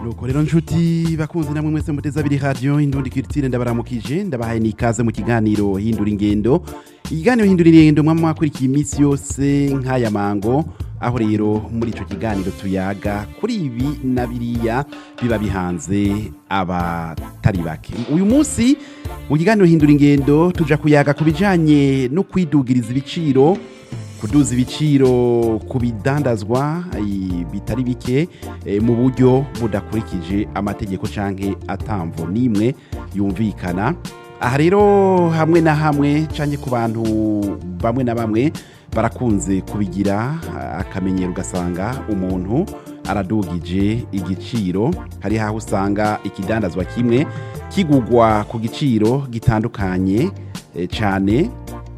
nuko rero nshuti bakunzi namwe mwese muteze abiri radio indundi kirtire ndabaramukije ndabahaye nikaze mu kiganiro hindura ingendo ikiganiro hindura ingendo mwama mwakurikiye iminsi yose nk'aya mango aho rero muri ico kiganiro tuyaga kuri ibi na biriya biba bihanze abatari bake uyu munsi mu kiganiro hindura ingendo tuja kuyaga ku bijanye no kwidugiriza ibiciro kuduza ibiciro ku bidandazwa eh, bitari bike eh, mu buryo budakurikije amategeko canke atamvo n'imwe yumvikana aha rero hamwe na hamwe canke ku bantu bamwe na bamwe barakunze kubigira ah, akamenyero ugasanga umuntu aradugije igiciro hari haho usanga ikidandazwa kimwe kigugwa ku giciro gitandukanye eh, cane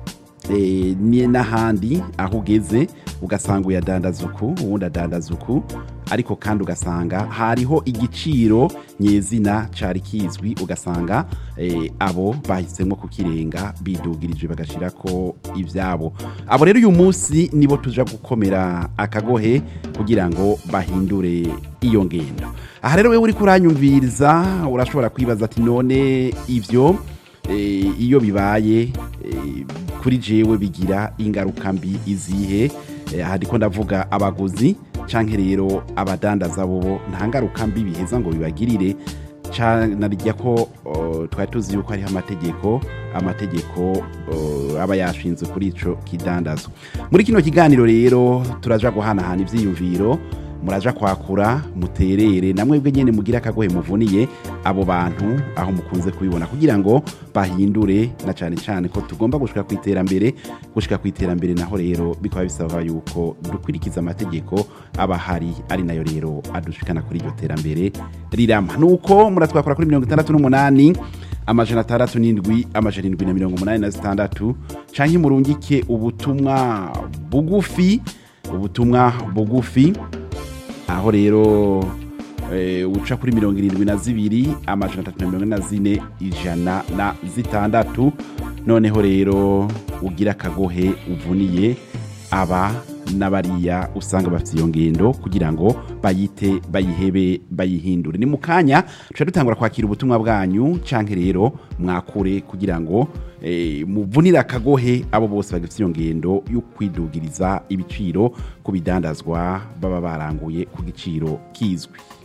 eh, ni n'ahandi aho ugeze ugasanga uyadandaza uku uwundi adandaza uku ariko kandi ugasanga hariho igiciro nyezina cari kizwi ugasanga eh, abo bahisemo kukirenga bidugirije bagashirako ivyabo abo rero uyu munsi nibo tuja gukomera akagohe kugira ngo bahindure iyo ngendo aha rero wewe uriko uranyumviriza urashobora kwibaza ati none ivyo eh, iyo bibaye eh, kuri jewe bigira ingaruka mbi izihe Eh, aha ndiko ndavuga abaguzi canke rero abadandaza bobo nta ngaruka mbi biheza ngo bibagirire narijya ko oh, twari tuzi yuko hariho amategeko amategeko oh, aba yashinzwe kuri ico kidandazo muri kino kiganiro rero turaja guhanahana ivyiyumviro muraja kwakura muterere namwe bwe nyene mugira akagohe muvuniye abo bantu aho mukunze kubibona kugira ngo bahindure na cane cane ko tugomba gushika ku iterambere gushika ku iterambere naho rero bikaba bisaba yuko dukurikiza amategeko aba hari ari nayo rero adushikana kuri iryo terambere rirama nuko muratwakora kuri mirongo itandatu n'umunani amajana atandatu n'indwi amajana indwi na mirongo umunani na zitandatu canke murungike ubutumwa bugufi ubutumwa bugufi aho rero eh, uca kuri mirongo irindwi na zibiri amajana atatu na mirongo ine na zine ijana na zitandatu noneho rero ugira akagohe uvuniye aba n'abariya usanga bafite iyo ngendo kugira ngo bayite bayihebe bayihindure ni mu kanya tuca dutangura kwakira ubutumwa bwanyu canke rero mwakure kugira ngo eh, muvunire akagohe abo bose bagifite iyo ngendo yo kwidugiriza ibiciro ku bidandazwa baba baranguye ku giciro kizwi